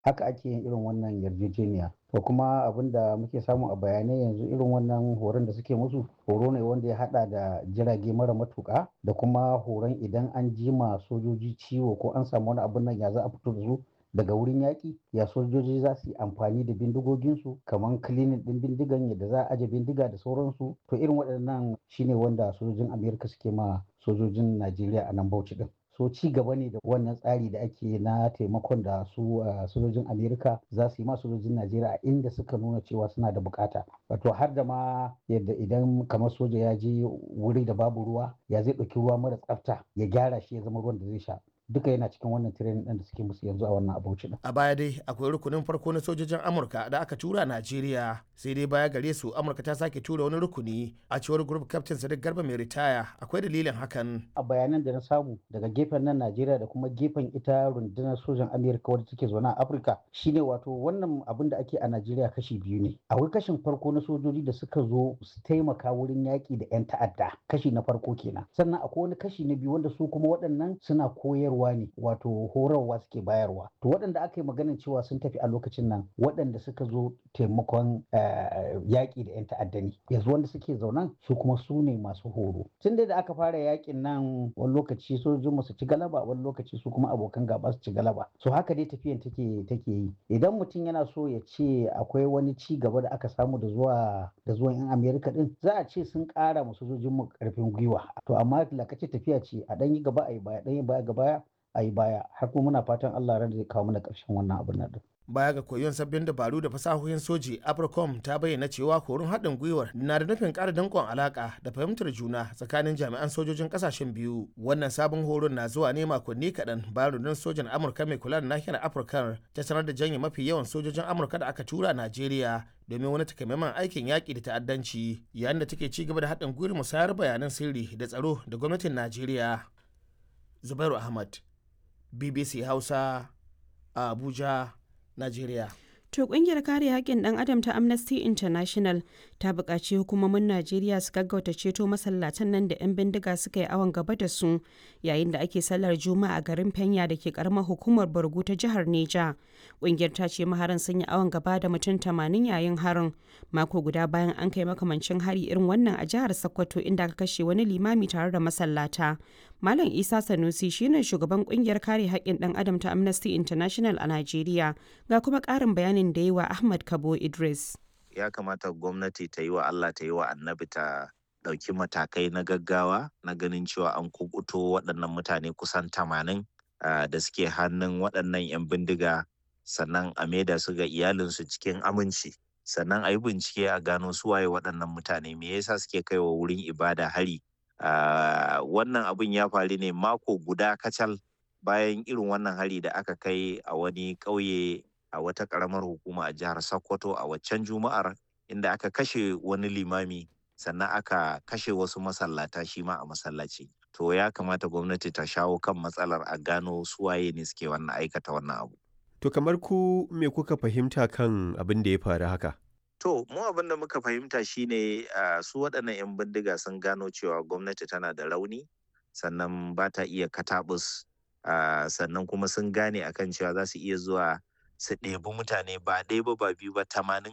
haka ake yin irin wannan yarjejeniya to kuma abin da muke samu a bayanai yanzu irin wannan horon da suke musu horo ne wanda ya hada da jirage mara matuka da kuma horon idan an jima sojoji ciwo ko an samu wani abin nan ya za a fito da su daga wurin yaƙi ya sojoji za su yi amfani da bindigoginsu kamar kilinin ɗin bindigan yadda za a aje bindiga da sauransu to irin waɗannan shine wanda sojojin amerika suke ma sojojin najeriya a nan bauchi din so ci gaba ne da wannan tsari da ake na taimakon da su sojojin amerika za su yi ma sojojin najeriya a inda suka nuna cewa suna da bukata wato har da ma yadda idan kamar soja ya je wuri da babu ruwa ya zai ɗauki ruwa mara tsafta ya gyara shi ya zama ruwan da zai sha duka yana cikin wannan training ɗin da suke musu yanzu a wannan abuci din. A baya dai akwai rukunin farko na sojojin Amurka da aka tura Najeriya sai dai baya gare su Amurka ta sake tura wani rukuni a cewar group captain Sadiq Garba mai ritaya akwai dalilin hakan. A bayanan da na samu daga gefen nan Najeriya da kuma gefen ita rundunar sojan Amerika wadda take zaune a Afirka shine wato wannan abin da ake a Najeriya kashi biyu ne. Akwai kashin farko na sojoji da suka zo su taimaka wurin yaƙi da 'yan ta'adda kashi na farko kenan. Sannan akwai wani kashi na biyu wanda su kuma waɗannan suna koyarwa ne wato horarwa suke bayarwa to waɗanda aka yi maganin cewa sun tafi a lokacin nan waɗanda suka zo taimakon yaƙi da 'yan ta'adda ne yanzu wanda suke zaunan su kuma su ne masu horo tun da aka fara yaƙin nan wani lokaci sojojin su ci galaba wani lokaci su kuma abokan gaba su ci galaba so haka dai tafiyan take take yi idan mutum yana so ya ce akwai wani ci gaba da aka samu da zuwa da zuwan 'yan amerika din za a ce sun ƙara ma sojojin mu ƙarfin gwiwa to amma lakace tafiya ce a ɗan yi gaba a yi baya ɗan yi baya ga baya a yi baya har kuma muna fatan Allah ran zai kawo mana ƙarshen wannan abin nan baya ga koyon sabbin dabaru da fasahohin soji apricom ta bayyana cewa horon haɗin gwiwar na da nufin ƙara danƙon alaƙa da fahimtar juna tsakanin jami'an sojojin ƙasashen biyu wannan sabon horon na zuwa ne makonni kaɗan bayan rundunar sojan amurka mai kula da nahiyar afirka ta sanar da janye mafi yawan sojojin amurka da aka tura najeriya domin wani takamaiman aikin yaƙi da ta'addanci yayin da take ci gaba da haɗin gwiwar musayar bayanan sirri da tsaro da gwamnatin najeriya zubairu ahmad bbc hausa a abuja Najeriya. To kungiyar kare haƙƙin ɗan adam ta Amnesty International ta buƙaci hukumomin Najeriya su gaggauta ceto masallatan nan da 'yan bindiga suka yi awon gaba da su yayin da ake sallar Juma'a a garin Fenya da ke karamar hukumar Borgu ta jihar Neja. Kungiyar ta ce maharan sun yi awon gaba da mutum tamanin yayin harin mako guda bayan an kai makamancin hari irin wannan a jihar Sokoto inda aka kashe wani limami tare da masallata. Malam Isa Sanusi shine shugaban kungiyar kare haƙƙin ɗan adam ta Amnesty International a Najeriya ga kuma ƙarin bayanin da yi wa Ahmad Kabo Idris. Ya kamata gwamnati ta yi wa Allah ta yi wa annabi ta ɗauki matakai na gaggawa na ganin cewa an kubuto waɗannan mutane kusan tamanin da suke hannun waɗannan 'yan bindiga sannan a maida su ga iyalinsu cikin aminci sannan a yi bincike a gano suwaye waɗannan mutane me yasa suke kaiwa wurin ibada hari Uh, wannan abin ya faru ne mako guda kacal bayan irin wannan hari da aka kai a wani ƙauye a wata ƙaramar hukuma a jihar Sokoto a waccan juma'ar inda aka kashe wani limami sannan aka kashe wasu masallata shi ma a masallaci. To ya kamata gwamnati ta shawo kan matsalar a gano suwaye ne suke wannan aikata wannan abu. To kamar ku me kuka fahimta kan abin da ya faru haka? To, mu abin da muka fahimta shine uh, su waɗannan 'yan bindiga sun gano cewa gwamnati tana da rauni, sannan ba ta iya katabus, uh, sannan kuma sun gane akan cewa za su iya zuwa su ɗebi mutane ba ɗaya ba ba biyu ba tamanin